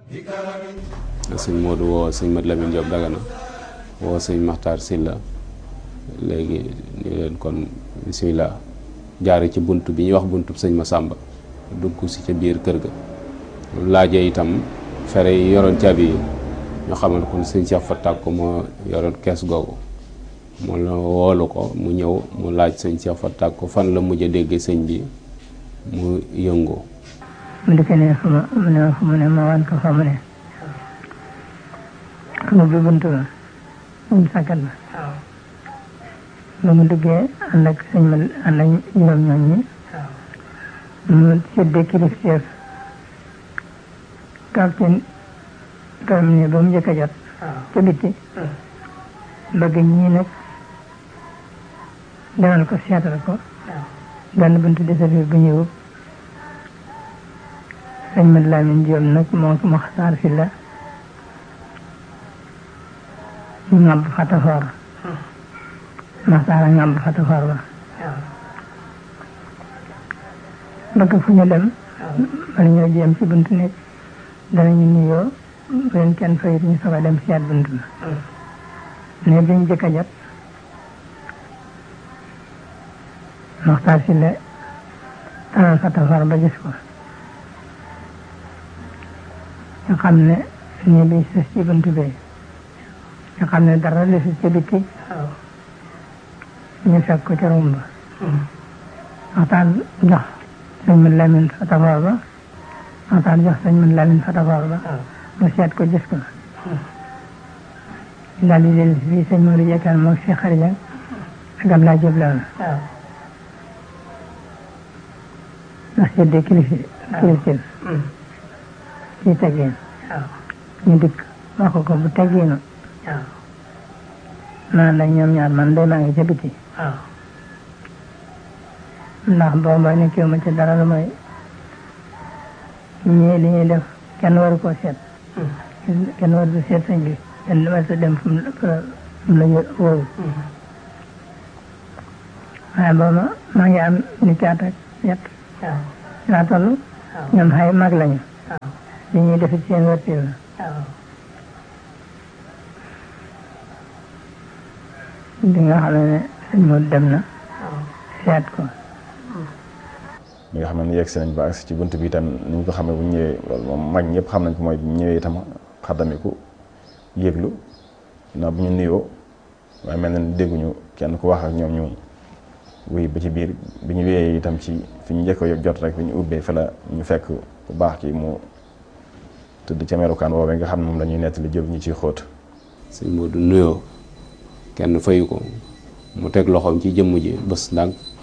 sëñ Modou woo sëñ Mat Lamine Diop Dagana woo sëñ Maxtaar Silla léegi ñu leen kon bisimilah jaare ci bunt bi ñuy wax buntu sëñ Masamba dugg si ca biir kër ga laajee itam fere yi yoroon caabi yi ñoo xamal kon sëñ Cheikh Fatak ko moo yoroon kees googu mu la woolu ko mu ñëw mu laaj sëñ Cheikh Fatak ko fan la mujj a déggee sëñ bi mu yëngu mu di ko ne fu ma mu ne fu mu ne ma wan ko fa mu ne mu bi buntu ba mu sàkkat ba ba mu duggee ànd ak sëñ ma ànd ak juróom ñoom ñi mu séddee kilifteef capitaine kam ne ba mu njëkk a jot ca bitti bëgg ñii nag demal ko seetal ko benn buntu desafir bu ñëwub sëñ Mat Lamin Jóob nag moo ko Maxtaar fi la ngàbb fatafoor Maxtaar a ngàbb fatafoor ba bëgg fu ñu dem bala ñoo jéem ci buntu nekk danañu nuyoo bu leen kenn fayit ñu soog a dem seet buntu ba ne biñ jëkk a jot Maxtaar si la talal fatafoor ba gis ko nga xam ne nii bi sës ci buntu bi nga xam ne dara li si ci biti ñu fekk ko ca rumba waxtaan jox sëñ Mat Lamin fatafoor ba waxtaan jox sëñ Mat Lamin fatafoor ba mu seet ko gis ko daal di dellu si fii sëñ Modou Jekkaan moog si xarija ak Abdoulaye Diop la ndax seddee kilifi kilifin ci teggin ñu dikk wax ko bu teggiinu naan ak ñoom ñaar man day maa ngi ca biti ndax booba nekkiwu ma ci dara lu mooy ñii li ñuy def kenn waru koo seet kenn waru ko seet sëñ bi kenn war sa dem fu mu la wóoru waaye booba maa ngi am ni caat ak yet laa toll ñoom xay mag lañu li ñuy def ci seen wërtil la di nga xam ne sëñ Modou dem na seet ko mi nga xam ne yegg si nañ ba agsi ci bunt bi itam ni ñu ko xamee bu ñëwee loolu moom mag ñëpp xam nañ ko mooy bu ñëwee itam xaddamiku yëglu na bu ñu nuyoo waaye mel na ni dégguñu kenn ku wax ak ñoom ñu wuy ba ci biir bi ñu wéyee itam ci fi ñu njëkk a jot rek bi ñu ubbee fa la ñu fekk bu baax ki mu tëdd ca melukaan woowee nga xam ne moom la ñuy nettali jël ñu ciy xóot sëñ Modou nuyoo kenn fayu ko mu teg loxoom ci jëmm ji bés ndànk